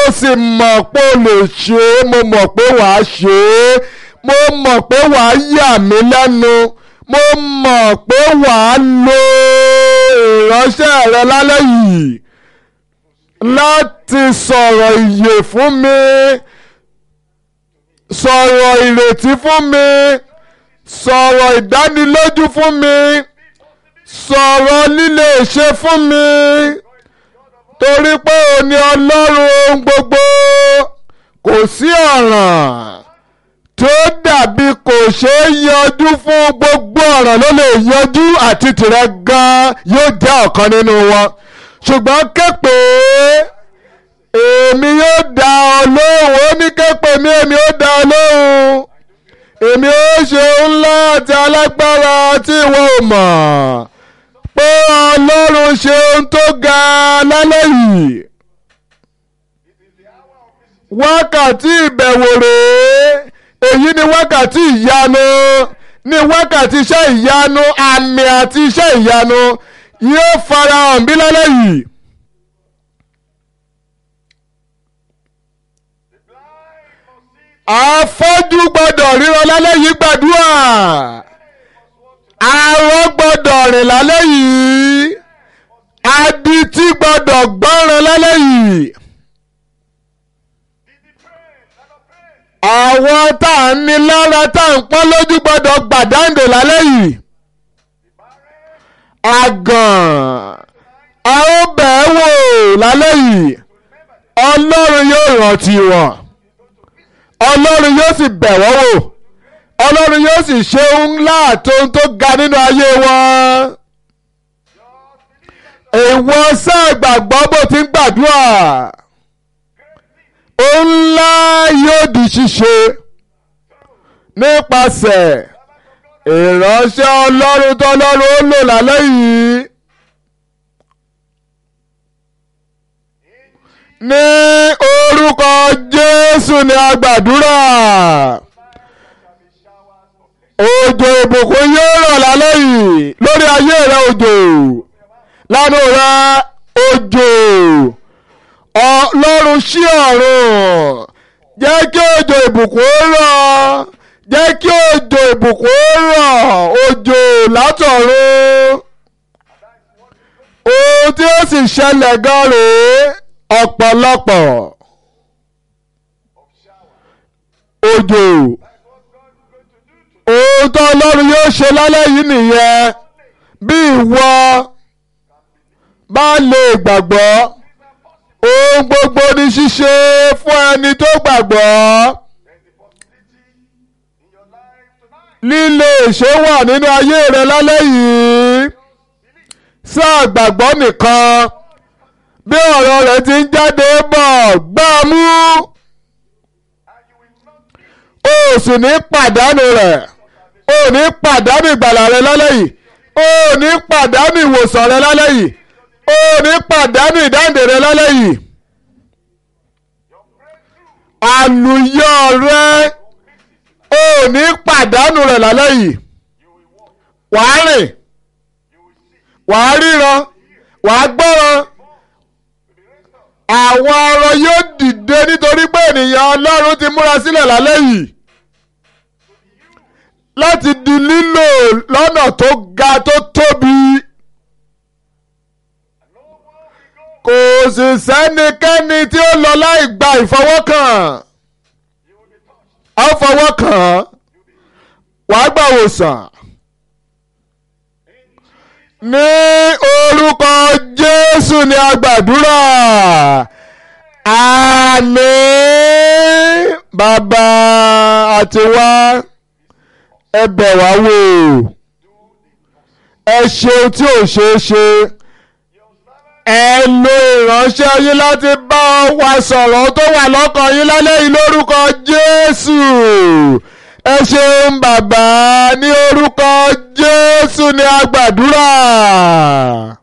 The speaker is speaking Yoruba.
sì mọ̀ pé o lè ṣe é mo mọ̀ pé wàá ṣe é mo mọ̀ pé wàá yà mí lẹ́nu mo mọ̀ pé wàá lo ìránṣẹ́ rẹ lálẹ́ yìí láti sọ̀rọ̀ ìyè fún mi sọ̀rọ̀ ìrètí fún mi sọ̀rọ̀ ìdánilójú fún mi sọ̀rọ̀ líle ṣe fún mi torí pé o ní ọlọ́run ohun gbogbo kò sí ọ̀ràn tó dàbí kò ṣeé yanjú fún gbogbo ọ̀ràn ló lè yanjú àti tìrẹ gan yóò jẹ́ ọ̀kan nínú wọn ṣùgbọ́n képe èmi yóò dá ọ lóhùn ó ní képe mi èmi yóò dá ọ lóhùn èmi ó ṣe ńlá àti alágbára tí ìwọ ò mọ̀ pé ọlọ́run ṣe ohun tó ga lálẹ́ yìí wákàtí ìbẹ̀wò rèé èyí ni wákàtí ìyanu ní wákàtí iṣẹ́ ìyanu àmì àti iṣẹ́ ìyanu yóò farahàn bí lálẹ́ yìí. afọ́jú gbọ́dọ̀ ríran lálẹ́ yìí gbàdúrà arọ gbọ́dọ̀ rìn lálẹ́ yìí adití gbọ́dọ̀ gbọ́ràn lálẹ́ yìí. àwọn tá à ń ní lára tá à ń pọ́n lójú gbọ́dọ̀ gbàdáǹdè lálẹ́ yìí. àgàn a ó bẹ̀ ẹ́ wò lálẹ́ yìí ọlọ́run yóò rántí wọn ọlọ́run yóò sì bẹ̀ wọ́n wò ọlọ́run yóò sì ṣe ńlá àtòun tó ga nínú ayé wọn. ìwọ sáà gbàgbọ́ bó ti ń gbàdúrà ohun ńlá yóò di ṣíṣe nípasẹ̀ ìránṣẹ́ ọlọ́run tọ́lọ́run ó lò lálẹ́ yìí. ní orúkọ jésù ni a gbàdúrà òjò ìbùkún yóò rọ̀ lálẹ́ yìí lórí ayé rẹ òjò lánàá rẹ òjò ọlọ́run ṣí ọ̀run jẹ́ kí òjò ìbùkún rọ̀ jẹ́ kí òjò ìbùkún rọ̀ òjò látọ̀run ohun tí ó sì ṣẹlẹ̀ gan rèé ọ̀pọ̀lọpọ̀ òjò ohun tó ọlọ́run yóò ṣe lálẹ́ yìí nìyẹn bí ìwọ bá lè gbàgbọ́ ohun gbogbo ní ṣíṣe fún ẹni tó gbàgbọ́ líle ìṣe wà nínú ayé rẹ lálẹ́ yìí sáà gbàgbọ́ nìkan bí ọ̀rọ̀ rẹ̀ ti ń jáde bọ̀ gbá mú o sì ní pàdánù rẹ̀ o ní pàdánù ìgbàlà rẹ lálẹ́ yìí o ní pàdánù ìwòsàn rẹ lálẹ́ yìí o ní pàdánù ìdáǹdè rẹ lálẹ́ yìí àlùyọ rẹ o ní pàdánù rẹ lálẹ́ yìí wàá rìn wàá ríran wàá gbọ́ràn àwọn arọ yóò dìde nítorí pé ènìyàn ọlọ́run ti múra sílẹ̀ lálẹ́ yìí láti di lílò lọ́nà tó ga tó tóbi kò sì sẹ́nikẹ́ni tí ó lọ láì gba ìfọwọ́kàn á fọwọ́kàn wàá gbà wòsàn ní orúkọ jésù ni a gbàdúrà àmín bàbá àti wá ẹ bẹ̀ wá wò ẹ ṣeun tí ò ṣeé ṣe ẹ lo ìránṣẹ́ yín láti bá wa sọ̀rọ̀ tó wà lọ́kàn yín lálẹ́ yìí lórúkọ jésù ẹ ṣeun bàbá ní orúkọ jésù ni a gbàdúrà.